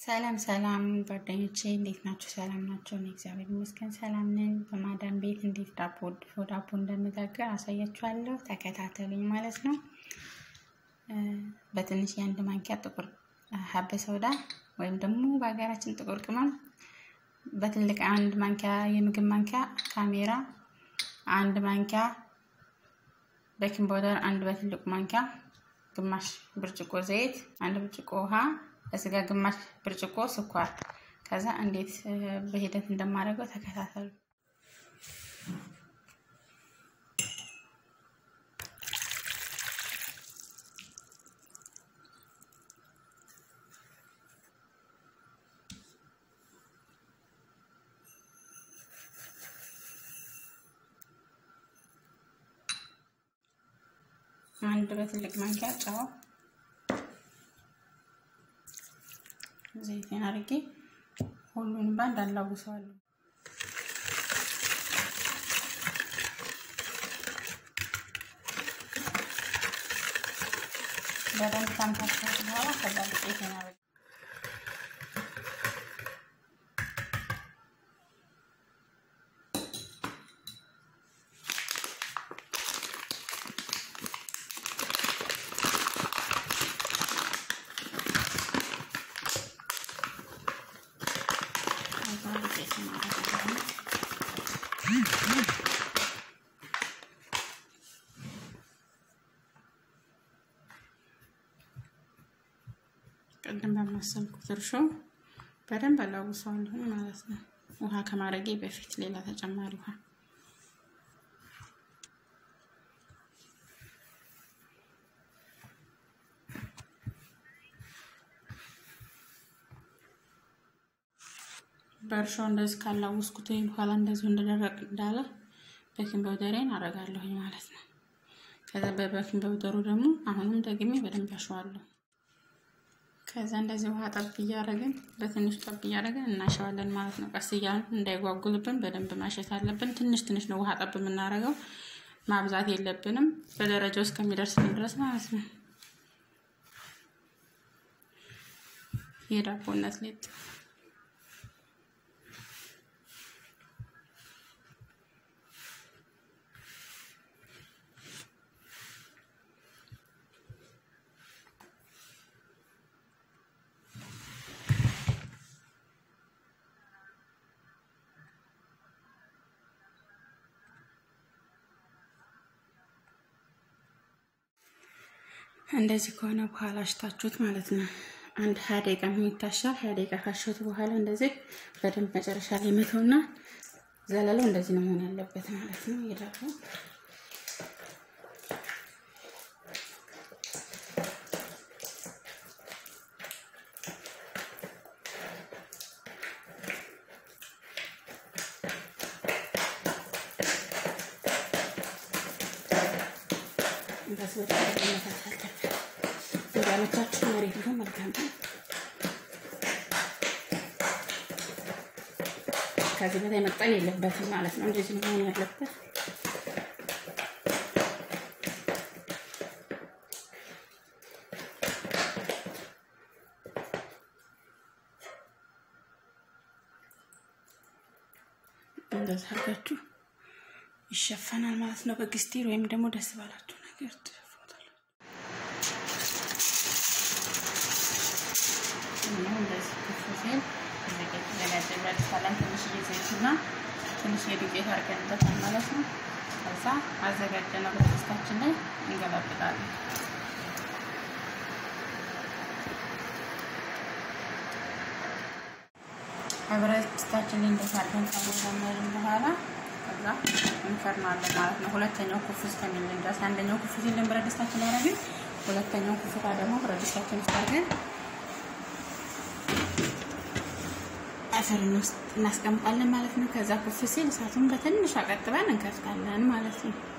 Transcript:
ሰላም ሰላም ጓደኞቼ እንዴት ናችሁ? ሰላም ናቸው። እኔ እግዚአብሔር ይመስገን ሰላም ነኝ። በማዳም ቤት እንዴት ዳቦ ድፎ ዳቦ እንደምጋገር አሳያችኋለሁ። ተከታተሉኝ ማለት ነው። በትንሽ የአንድ ማንኪያ ጥቁር ሀበ ሰውዳ ወይም ደግሞ በሀገራችን ጥቁር ቅመም፣ በትልቅ አንድ ማንኪያ የምግብ ማንኪያ ካሜራ፣ አንድ ማንኪያ ቤኪንግ ፓውደር፣ አንድ በትልቁ ማንኪያ፣ ግማሽ ብርጭቆ ዘይት፣ አንድ ብርጭቆ ውሃ እዚህ ጋር ግማሽ ብርጭቆ ስኳር። ከዛ እንዴት በሂደት እንደማደርገው ተከታተሉ። አንድ በትልቅ ማንኪያ ጨው ዘይቴን አድርጌ ሁሉንም ባንድ አላውሰዋለሁ። በደንብ ካምታችሁት በኋላ ከዛ ዱቄቴን አድርጌ ቅድም በማሰልኩት እርሾ በደንብ አላውሰዋለሁ ማለት ነው። ውሃ ከማድረጌ በፊት ሌላ ተጨማሪ ውሃ በእርሾ እንደዚህ ካላወስኩት በኋላ እንደዚሁ እንደደረቅ እንዳለ ቤኪንግ ፓውደሬን አደርጋለሁ ማለት ነው። ከዛ በቤኪንግ ፓውደሩ ደግሞ አሁንም ደግሜ በደንብ ያሸዋለሁ። ከዛ እንደዚህ ውሃ ጠብ እያደረግን በትንሹ ጠብ እያደረግን እናሸዋለን ማለት ነው። ቀስ እያልን እንዳይጓጉልብን በደንብ ማሸት አለብን። ትንሽ ትንሽ ነው ውሃ ጠብ የምናደርገው፣ ማብዛት የለብንም በደረጃው እስከሚደርስልን ድረስ ማለት ነው። የዳቦነት ሊጥ እንደዚህ ከሆነ በኋላ አሽታችሁት ማለት ነው። አንድ ሀያ ደቂቃ የሚታሻል። ሀያ ደቂቃ ካሸሁት በኋላ እንደዚህ በደንብ መጨረሻ ላይ መተውና ዘለለው እንደዚህ ነው መሆን ያለበት ማለት ነው። የዳቦ እንደዚህ እንዳመቻችሁ መሬት ቢሆን መልካም ነው። ከዚህ በላይ መቅጠል የለበትም ማለት ነው። እንደዚህ ነው መሆን ያለበት። እንደዚህ አድርጋችሁ ይሸፈናል ማለት ነው። በግስቲር ወይም ደግሞ ደስ ባላችሁ ነገር እንደዚህ ክፍ ሲል ዘጋጀላችኋለን። ትንሽዬ ዘይትና ትንሽዬ ዱቄት አድርገንበታል ማለት ነው። ከዛ አዘጋጀነው በድስታችን ላይ እንገለብጣለን። ብረት ድስታችን ላይ እንደዛ አድርገን ካወዛመርን በኋላ ከዛ እንፈርናለን ማለት ነው። ሁለተኛው ኩፍ እስከሚልን ድረስ አንደኛው ኩፍ ሲልን ብረት ድስታችን ላይ አደረግን። ሁለተኛው ኩፍታ ደግሞ ብረት ድስታችን ውስጥ አድርገን አፈር ውስጥ እናስቀምጣለን ማለት ነው። ከዛ ኩፍ ሲል እሳቱን በትንሹ አቀጥበን እንከፍታለን ማለት ነው።